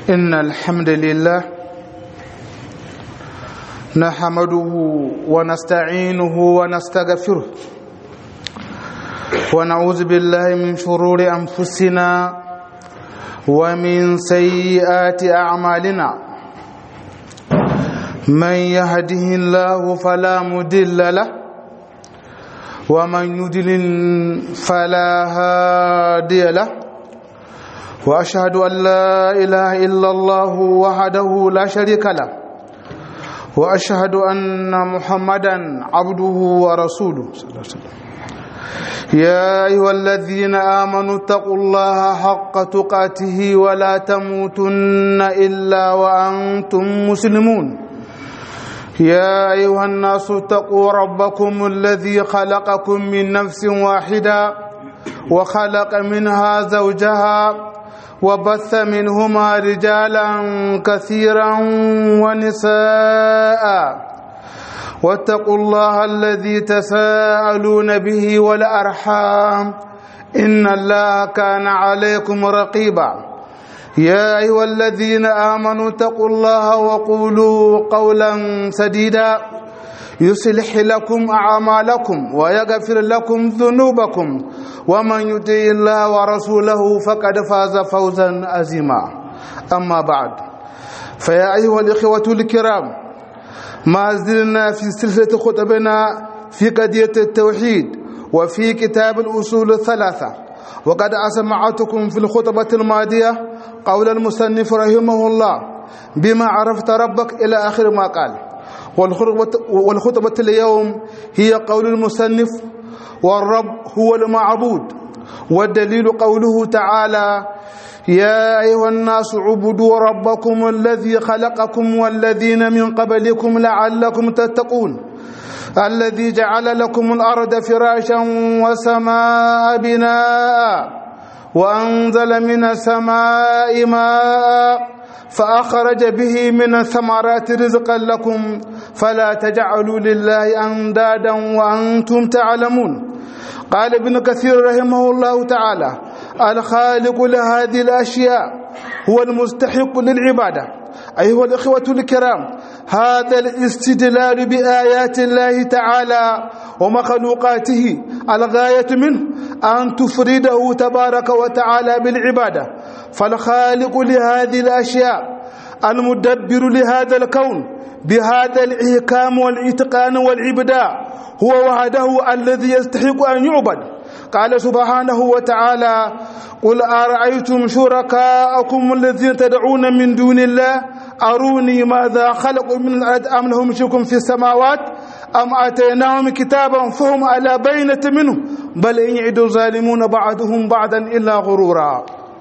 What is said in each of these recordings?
إن الحمد لله نحمده ونستعينه ونستغفره ونعوذ بالله من شرور أنفسنا ومن سيئات أعمالنا من يهده الله فلا مدل له ومن يدلل فلا هادي له واشهد ان لا اله الا الله وحده لا شريك له واشهد ان محمدا عبده ورسوله صلى الله عليه وسلم يا ايها الذين امنوا اتقوا الله حق تقاته ولا تموتن الا وانتم مسلمون يا ايها الناس اتقوا ربكم الذي خلقكم من نفس واحده وخلق منها زوجها وبث منهما رجالا كثيرا ونساء واتقوا الله الذي تساءلون به والارحام ان الله كان عليكم رقيبا يا ايها الذين امنوا اتقوا الله وقولوا قولا سديدا يصلح لكم اعمالكم ويغفر لكم ذنوبكم ومن يطع الله ورسوله فقد فاز فوزا عظيما اما بعد فيا ايها الاخوه الكرام ما زلنا في سلسله خطبنا في قضيه التوحيد وفي كتاب الاصول الثلاثه وقد اسمعتكم في الخطبه الماضيه قول المصنف رحمه الله بما عرفت ربك الى اخر ما قال والخطبة اليوم هي قول المصنف والرب هو المعبود والدليل قوله تعالى يا أيها الناس عبدوا ربكم الذي خلقكم والذين من قبلكم لعلكم تتقون الذي جعل لكم الأرض فراشا وسماء بناء وأنزل من السماء ماء فأخرج به من الثمرات رزقا لكم فلا تجعلوا لله أندادا وأنتم تعلمون قال ابن كثير رحمه الله تعالى الخالق لهذه الأشياء هو المستحق للعبادة أيها الإخوة الكرام هذا الاستدلال بآيات الله تعالى ومخلوقاته الغاية منه أن تفرده تبارك وتعالى بالعبادة فالخالق لهذه الأشياء المدبر لهذا الكون بهذا الإحكام والإتقان والإبداع هو وحده الذي يستحق أن يعبد قال سبحانه وتعالى قل أرأيتم شركاءكم الذين تدعون من دون الله أروني ماذا خلقوا من الأرض أم لهم شرك في السماوات أم آتيناهم كتابا فهم على بينة منه بل إن يعد الظالمون بعضهم بعضا إلا غرورا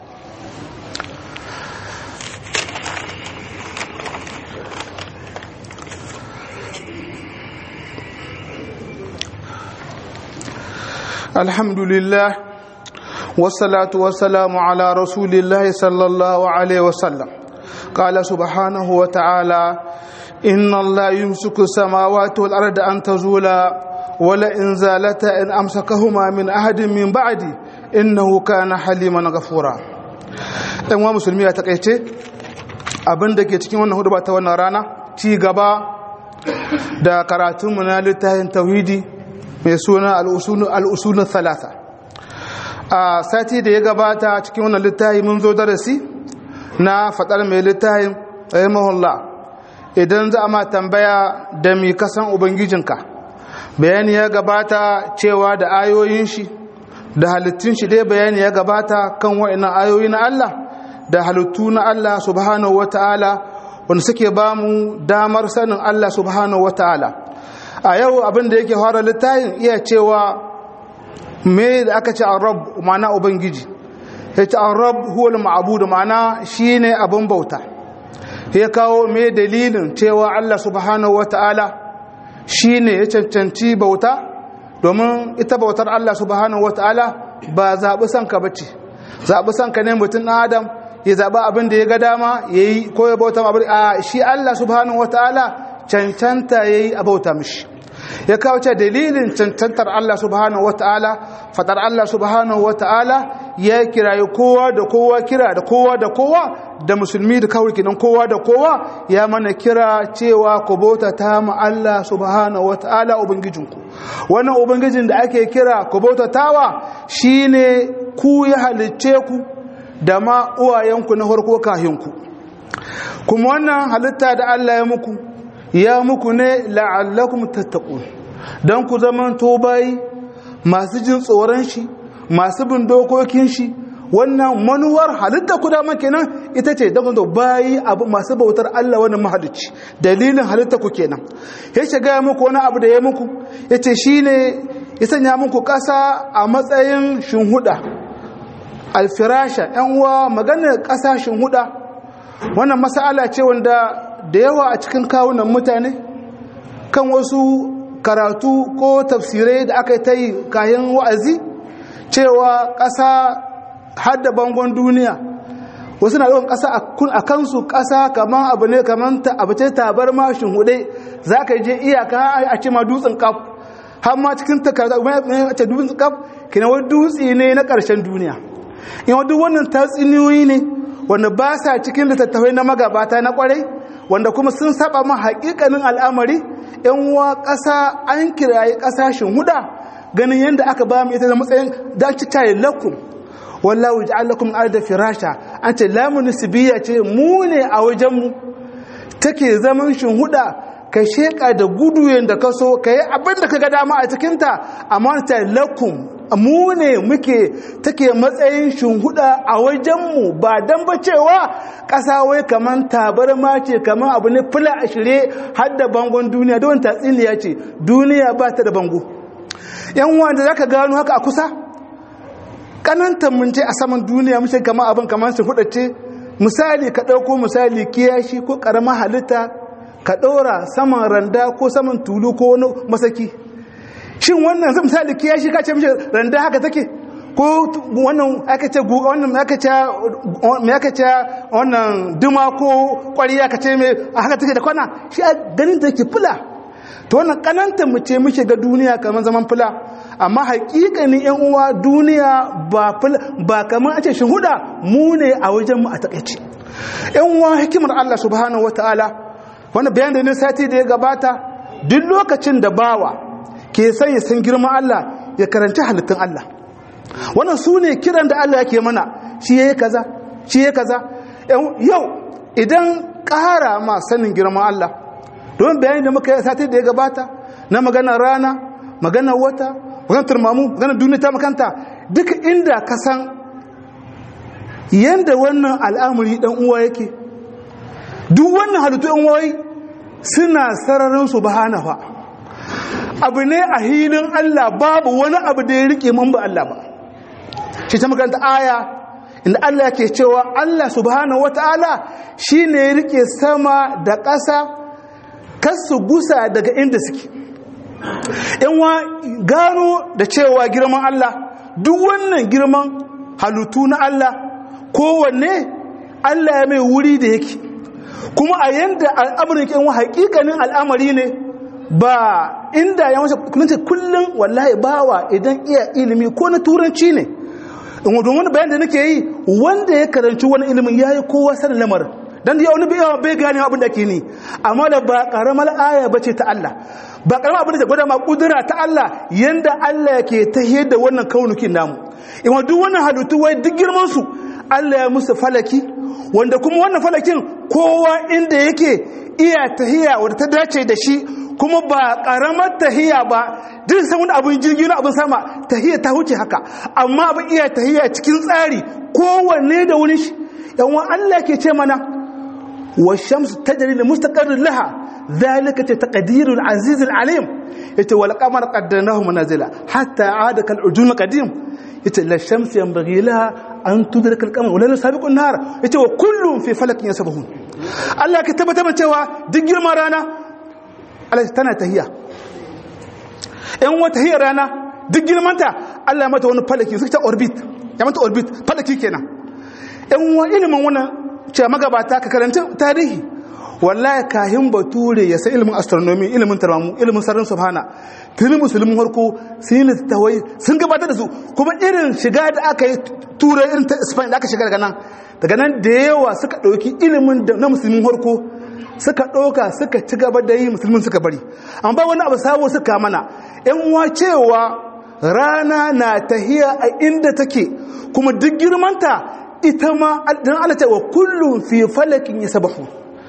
الحمد لله والصلاة والسلام على رسول الله صلى الله عليه وسلم قال سبحانه وتعالى إن الله يمسك السماوات والأرض أن تزولا ولئن زالتا إن أمسكهما من أحد من بعدي إنه كان حليما غفورا ɗan wa musulmi ya takaice abin da ke cikin wannan hudu ta wannan rana ci gaba da karatunmu na littafin tauhidi mai suna al'usulun talata a sati da ya gabata cikin wannan littafi mun zo darasi na faɗar mai littafin rahimahullah idan za a ma tambaya da mi kasan ubangijinka bayani ya gabata cewa da ayoyin shi da halittun shi dai bayani ya gabata kan wa'inan ayoyi na Allah da halittu na Allah subhanahu wata'ala wanda suke ba mu damar sanin Allah subhanahu wata'ala a yau abin da yake fara littafin iya cewa me da aka ce arab ma'ana ubangiji ya ce arab huwal ma'abudu ma'ana shine abin bauta ya kawo me dalilin cewa Allah subhanahu wata'ala shine ya cancanci bauta domin ita bautar Allah subhanahu wata'ala ba zaɓi sanka bace zaɓi sanka ne mutum ɗan adam ya zaɓi abin da ya ga dama ya yi ko ya bauta abin a shi Allah subhanahu wata'ala cancanta ya yi a bauta mishi ya kawo ce dalilin cancantar Allah subhanahu wataala fadar Allah subhanahu wataala ya kirayi kowa da kowa kira da kowa da kowa da musulmi da kawai kinan kowa da kowa ya mana kira cewa ku bauta ta mu Allah subhanahu wataala ubangijinku wannan ubangijin da ake kira ku bauta tawa shine ku ya halicce ku da ma uwayenku na farko kahinku kuma wannan halitta da Allah ya muku ya muku ne la'allakum tattaqun dan ku zaman to bai masu jin tsoron shi masu bin dokokin shi wannan manuwar halitta ku dama kenan ita ce don da bayi abu masu bautar Allah wannan mahalicci dalilin halitta ku kenan ya shiga muku wani abu da ya muku ya ce shi ne ya sanya muku ƙasa a matsayin shinhuda alfirasha yan uwa maganar ƙasa shinhuda wannan masala ce wanda da yawa a cikin kawunan mutane kan wasu karatu ko tafsirai da aka yi ta yi kayan wa'azi cewa ƙasa hadda bangon duniya wasu na yawan ƙasa a kansu ƙasa kamar abu ne kamar abu ce tabar mashin hude za ka je iyaka a ce ma dutsen kaf har ma cikin takarda a ce dutsen kaf kina wani dutse ne na ƙarshen duniya in wadda wannan tatsuniyoyi ne wanda ba sa cikin littattafai na magabata na kwarai wanda kuma sun saba ma haƙiƙanin al'amari yan uwa ƙasa an kirayi ƙasashen huda ganin yadda aka ba mu ita da matsayin da ci tayi lakum wallahu ja'al lakum arda firasha an ce lamu nisbiya ce mu ne a wajen mu take zaman shinhuda ka sheka da gudu yanda ka so kai abin da kaga dama a cikin ta amma ta lakum mu ne muke take matsayin shinhuda a wajen mu ba dan ba cewa ƙasa wai kaman tabarma ce kaman abu ne fula a shirye har da bangon duniya don tatsiniya ce duniya ba ta da bango yan wanda zaka gano haka a kusa kanantar mun ce a saman duniya mun kama abin kamar su ce misali ka ɗauko misali kiyashi ko ƙarama halitta ka ɗora saman randa ko saman tulu ko wani masaki shin wannan zai misali kiyashi ka ce mishi randa haka take ko wannan aka ce wannan aka ce me aka ce wannan duma ko ƙwariya ka ce me haka take da kwana shi a ganin da yake fula to wannan kananta mu ce muke ga duniya kamar zaman fula amma hakikanin yan uwa duniya ba ba kamar a ce shuhuda mu ne a wajen mu a takaice yan uwa hikimar Allah subhanahu wataala wannan bayan da ne sati da ya gabata duk lokacin da bawa ke son ya san girman Allah ya karanci halittun Allah wannan su ne kiran da Allah yake mana shi yayi kaza shi yayi kaza yau idan ƙara ma sanin girman Allah don bayani da muka yi sati da ya gabata na maganar rana maganar wata maganar turmamu maganar duniya ta makanta duk inda ka san yadda wannan al'amuri dan uwa yake duk wannan halittu yan uwai suna sararin su bahanafa abu ne a hilin Allah babu wani abu da ya rike man ba Allah ba shi ta makanta aya inda Allah ke cewa Allah subhanahu wata'ala shine ya rike sama da ƙasa kasu gusa daga inda suke yanwa gano da cewa girman Allah duk wannan girman halittu na Allah kowanne Allah ya mai wuri da yake kuma a yanda al'amarin yanwa hakikanin al'amari ne ba inda ya wasu kunce kullum wallahi bawa idan iya ilimi ko na turanci ne domin bayan da nake yi wanda ya karanci wani ilimin ya yi kowa sanin lamarin dan ya wani biyawa bai gane abin da ke ni amma da ba karamar aya bace ta Allah ba karamar abin da gwada ma kudura ta Allah yanda Allah yake tahiyar da wannan kaunukin namu in duk wannan halittu wai duk girman su Allah ya musu falaki wanda kuma wannan falakin kowa inda yake iya tahiya wanda ta dace da shi kuma ba karamar tahiya ba duk san wani abin jirgi na abin sama tahiya ta huce haka amma abin iya tahiya cikin tsari kowanne da wani shi yan Allah ke ce mana والشمس تجري لمستقر لها ذلك تقدير العزيز العليم يتي والقمر قدرناه منازلا حتى عاد كالعجون القديم يتي لا الشمس ينبغي لها أن تدرك القمر ولا سابق النهار يتي وكل في فلك يسبحون الله كتب تبا cewa duk girman rana Allah tana tahiya in wata hiyar rana duk girmanta Allah mata wani falaki suka ta orbit ya mata orbit falaki kenan in wa ilimin wannan cewa magabata ka karanta tarihi wallahi kahin bature ya san ilimin astronomy ilimin tarmamu ilimin sararin subhana tuni musulmin harko sun yi littattafai sun gabatar da su kuma irin shiga da aka yi turai irin ta spain da aka shiga daga nan daga nan da yawa suka ɗauki ilimin na musulmin harko suka ɗauka suka ci gaba da yi musulmin suka bari amma ba wani abu sabo suka mana yan uwa cewa rana na tahiya a inda take kuma duk girmanta ita ma dan Allah ce wa kullum fi falakin yasbahu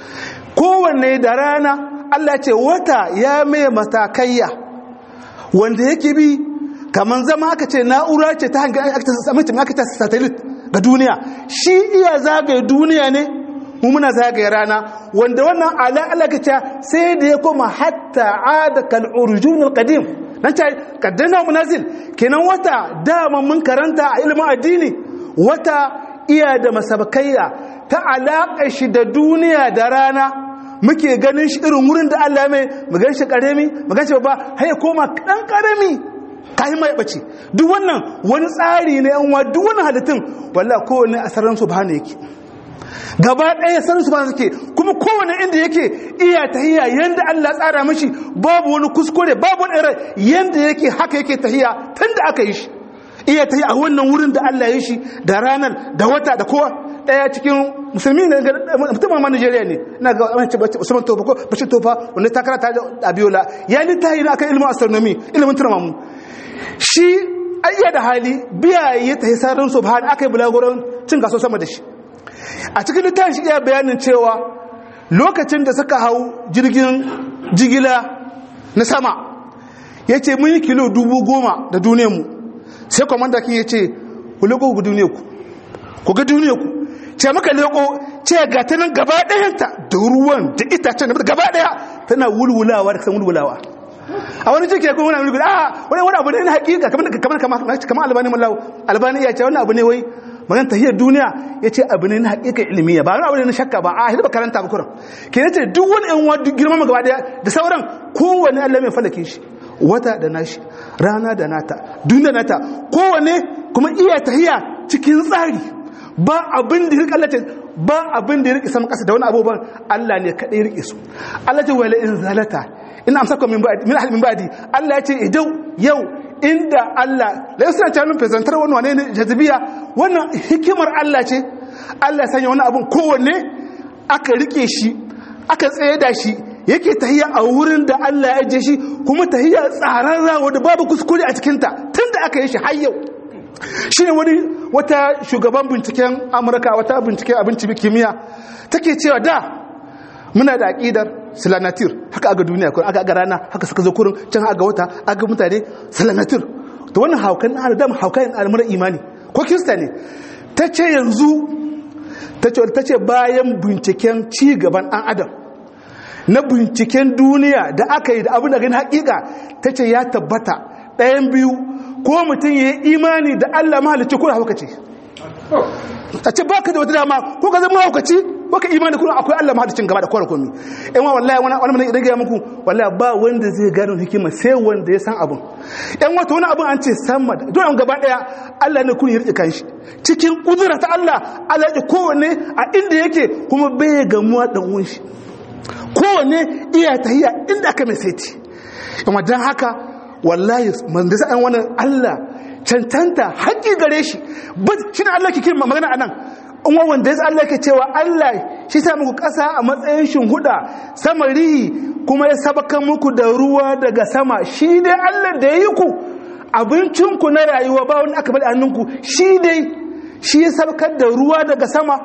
kowanne da rana Allah ce wata ya mai matakayya wanda yake bi kaman zama aka ce na'ura ce ta hanyar aka ta satellite ga duniya shi iya zagaye duniya ne mu muna zagaye rana wanda wannan ala alakaca sai da ya koma hatta ada kal urjun al qadim nan ta kaddana munazil kenan wata dama mun karanta a ilimin addini wata iya da masabakaiya ta alaƙa shi da duniya da rana muke ganin shi irin wurin da Allah mai mu gan shi karami mu gan shi babba har ya koma dan karami kai mai bace duk wannan wani tsari ne yan wa duk wannan halittun wallahi kowanne asaran subhana yake gaba ɗaya san su ba suke kuma kowane inda yake iya tahiya yanda Allah tsara mashi babu wani kuskure babu wani irin yanda yake haka yake tahiya tun da aka yi shi iya tahiya a wannan wurin da Allah ya shi da ranar da wata da kowa ɗaya cikin musulmi ne mutumin ma Najeriya ne ina ga wani Usman Tofa ko Bashir Tofa wanda ta karata da Abiola ya ni tahi akan ilimin astronomy ilimin turmamu shi ayya da hali biya ya tahi sarin subhan aka yi bulagurin cin gaso sama da shi a cikin littafin shi iya bayanin cewa lokacin da suka hau jirgin jigila na sama ya ce mun yi kilo dubu goma da duniyarmu sai kwamanda kin ya ce ku leko ku duniyarku ku ga duniyarku ce maka leko ce ga ta nan gaba ɗayanta da ruwan da itacen da gaba ɗaya tana wulwulawa da kasan wulwulawa a wani cike kuma wani wulwula a wani wani abu ne na hakika kamar kamar albani mallawo albani ya ce wani abu ne wai magana tahiyar duniya ya ce abu ne na haƙiƙar ilmiya ba wani abu ne na shakka ba a hidda karanta ba kuran ke ce duk wani yan wa girman mu gaba daya da sauran kowane Allah mai falake shi wata da nashi rana da nata duniya nata kowane kuma iya tahiya cikin tsari ba abin da rike Allah ce ba abin da rike sama kasa da wani abubuwan Allah ne kadai rike su Allah ce wala in zalata in amsaka min ba'di min ahli min ba'di Allah ya ce idau yau inda Allah da yasa ta nun fesantar wani wane ne jazibiya wannan hikimar Allah ce Allah sanya wani abun kowanne aka rike shi aka tsaye da shi yake tahiya a wurin da Allah ya ajiye shi kuma tahiya tsararra wanda babu kuskure a cikin ta tunda aka yi shi har yau shine wani wata shugaban binciken Amurka wata binciken abinci kimiyya take cewa da muna da aqidar silanatir haka aga duniya ko aka aga rana haka suka zo kurin can aga wata aga mutane silanatir to wannan haukan adam haukan al'amuran imani ko kirista ne ta ce yanzu ta ce bayan binciken ci gaban ɗan adam na binciken duniya da aka yi da abin da gani hakika ta ce ya tabbata ɗayan biyu ko mutum ya yi imani da allah mahalicci ko da haukaci ta ce ba ka da wata dama ko ka zama haukaci ko ka imani kuma akwai allah mahalicin gaba da kowane komi yan wallahi wani wani mana idan muku wallahi ba wanda zai gano hikima sai wanda ya san abin yan wata wani abin an ce sama da don gaba daya allah ne kun yi rike kanshi cikin kudura ta allah allah ya kowanne a inda yake kuma bai gamuwa dan uwan shi kowanne iya tahiya inda aka mai saiti amma dan haka wallahi man da sa'an wannan allah cancanta haƙi gare shi ba shi ne allah ke kirma magana anan in wanda ya Allah ke cewa Allah shi sa muku ƙasa a matsayin shinhuda sama rihi kuma ya sabaka muku da ruwa daga sama shi dai Allah da ya yi ku abincinku na rayuwa ba wani aka bada hannunku shi dai shi ya sabakar da ruwa daga sama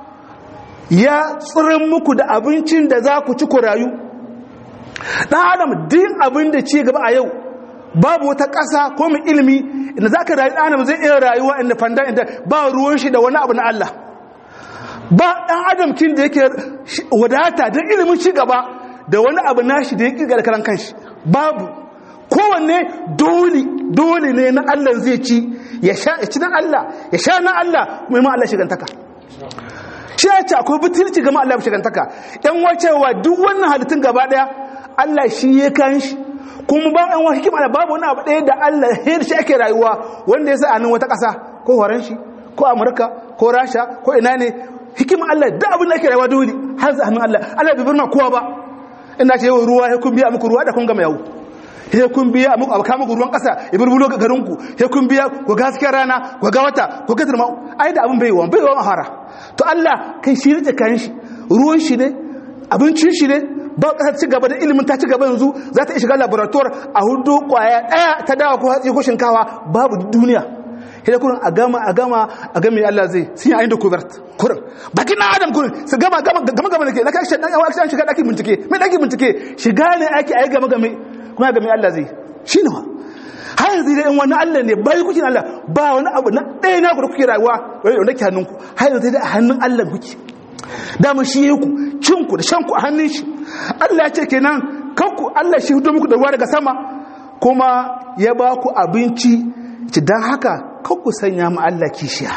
ya tsirin muku da abincin da za ku ci ku rayu ɗan adam din abin da ci gaba a yau babu wata ƙasa ko mai ilimi inda za ka rayu ɗan adam zai iya rayuwa inda fanda inda ba ruwan shi da wani abu na Allah ba ɗan adamcin da yake wadata don ilimin ci gaba da wani abu nashi da ya ƙirga da karan kanshi babu kowanne dole dole ne na Allah zai ci ya sha ya ci na Allah ya sha na Allah kuma ma Allah shigantaka shi ya ce akwai butulci gama Allah shigantaka yan wacewa duk wannan halittun gaba ɗaya Allah shi ya kan shi kuma ba ɗan wani hikima da babu wani abu ɗaya da Allah ya shi ake rayuwa wanda ya sa a nan wata ƙasa ko horon shi ko amurka ko rasha ko ina ne hikimar Allah da abin da ake rayuwa dole har za hannun Allah Allah bai bar ma kowa ba ina ce yau ruwa ya kun biya muku ruwa da kun gama yau he kun biya muku abaka muku ruwan kasa ya burbulo ga garinku he kun biya ku ga hasken rana ku ga wata ku ga turma ai da abin bai wa bai wa mahara to Allah kai shi rike kan shi ruwan shi ne abincin shi ne ba kasar ci gaba da ilimin ta ci gaba yanzu za ta iya shiga laboratoire a hudu kwaya daya ta dawa ko hatsi ko shinkawa babu duniya sai kurin a gama a gama a gama Allah zai sun yi ayin da covert kurin bakin na adam kurin su gama gama gama gama da ke laka shi dan yawa an shiga daki bincike mai daki bincike shiga ne ake ayi gama game kuma ga mai Allah zai shi ne ma har yanzu dai in wani Allah ne bai kuke Allah ba wani abu na ɗaya na ku da kuke rayuwa wanda ke hannunku har yanzu dai a hannun Allah kuke dama shi ya ku cinku da shanku a hannun shi Allah ya ce kenan kanku Allah shi hudo muku da ruwa daga sama kuma ya ba ku abinci ci don haka kanku sanya mu Allah kishiya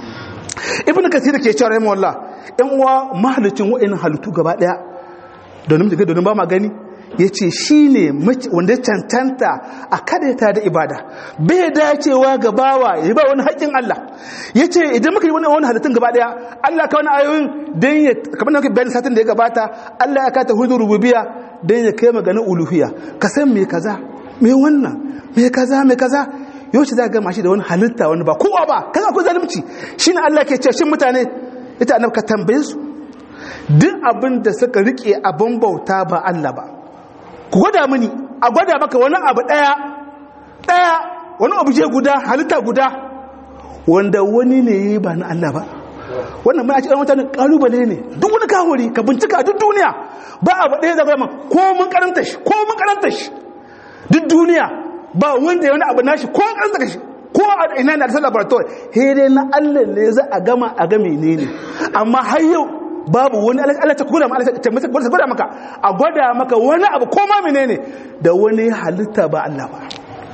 ibn kasir ke cewa rahimu Allah ɗan uwa mahalicin wa'in halittu gaba ɗaya domin da domin ba ma gani ya ce shi ne wanda cancanta a kadaita da ibada bai dacewa ga bawa ya ba wani haƙƙin Allah ya ce idan muka yi wani wani halittun gaba ɗaya Allah ka wani ayoyin don ya kamar da muka bayan satin da ya gabata Allah ya kata hudu rububiya don ya kai maganin uluhiya ka san me kaza me wannan me kaza me kaza yau ce za ka gama shi da wani halitta wani ba kowa ba kaza akwai zalunci shine Allah ke ce shin mutane ita annabi ka tambaye su duk abin da suka rike abin bauta ba Allah ba ku gwada mini a gwada maka wani abu daya daya wani abu je guda halitta guda wanda wani ne yi ba na Allah ba wannan mai a cikin mutane kalubale ne duk wani kahuri ka bincika duk duniya ba abu daya zai gwada ko mun karanta shi ko mun karanta shi duk duniya ba wanda ya wani abu nashi ko mun karanta shi ko a ina na da laboratory he dai na Allah ne za a gama a ga menene amma har yau babu wani Allah ta kula Allah ta masa gwada maka a gwada maka wani abu ko ma menene da wani halitta ba Allah ba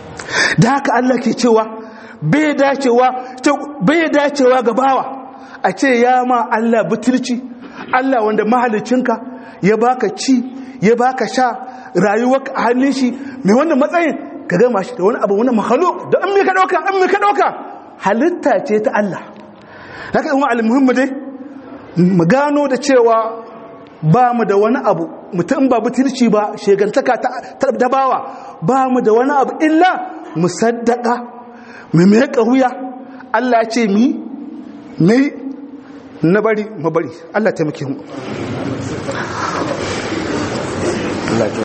da haka Allah ke cewa bai dacewa bai dacewa ga bawa a ce ya ma Allah butulci Allah wanda mahalicinka ya baka ci ya baka sha rayuwar a hannun shi mai wannan matsayin ka gama shi da wani abu wani makhluk da an me ka dauka an me ka dauka halitta ce ta Allah haka in wa al-muhimmi dai mu gano da cewa ba mu da wani abu mutum ba butulci ba shegantaka ta dabawa ba mu da wani abu illa mu saddaka mu mai wuya Allah ce mi mai na bari mu bari Allah taimake mu